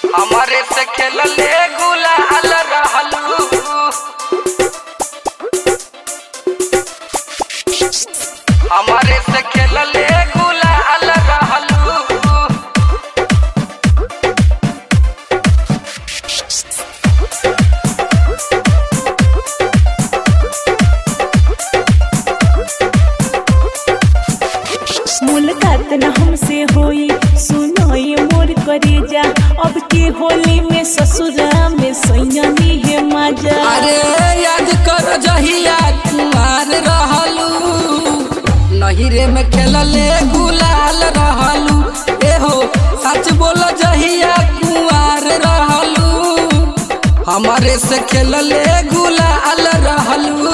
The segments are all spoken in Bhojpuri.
हमारे से खेलले गुलाल रहलू हमारे से खेलले गुलाल रहलू मुलाकात न हमसे होई सुनो ये मोर करेजा अब के होली में ससुरा में सैयनी है मजा अरे याद कर जहिया कुमार रहलू नहिरे में खेलले गुलाल रहलू एहो सच बोल जहिया कुमार रहलू हमारे से खेलले गुलाल रहलू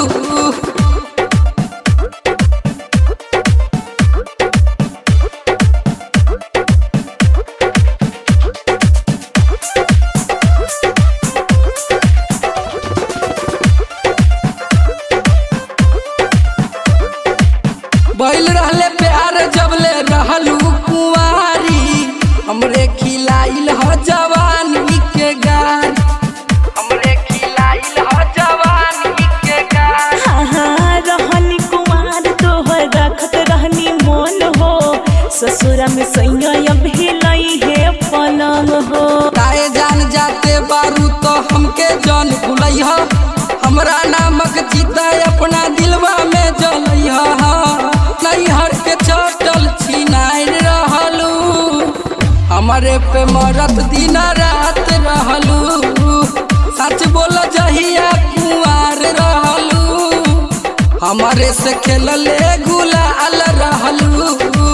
बैल रहले प्यार जबले रहलू कुंवारी हमरे खिलाइल ह जवानी के गान हमरे खिलाइल ह जवानी के गान हाँ हाँ रहनी कुमार तोहर रखत रहनी मोल हो ससुरा में सैया भेलई है पलंग हो काहे जान जाते बारू तो हमके जान भुलैह हमरा नामक जीता अपना दिलवा में जलैह नैहर के चटल छिनाइ रहलू हमारे पे मरत दिन रात रहलू सच बोल जहिया कुआर रहलू हमारे से खेलले गुलाल रहलू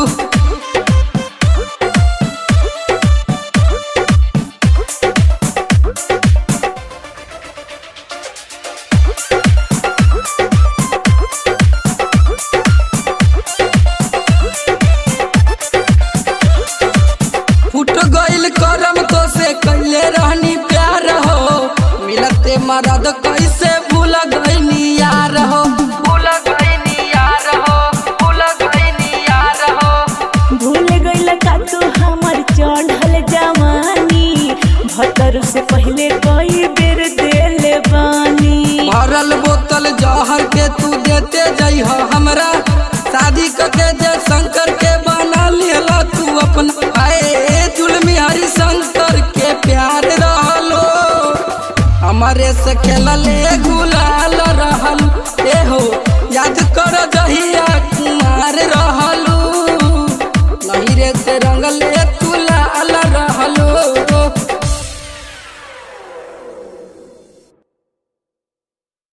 फुट गइल करम तो से कैले रहनी प्यार हो मिलते मरद कैसे भूल गइनी यार हो भूल गइनी यार हो भूल गइनी यार हो भूल गइल का तू हमर चढ़ल जवानी भतर से पहले कई बेर देले बानी भरल बोतल जहर के तू देते जइह हमरा शादी करके जे शंकर के बना लेला तू अपन आए जुलमी हरि शंकर के प्यार रहलो हमारे से खेलले गुलाल रहल एहो याद कर जहिया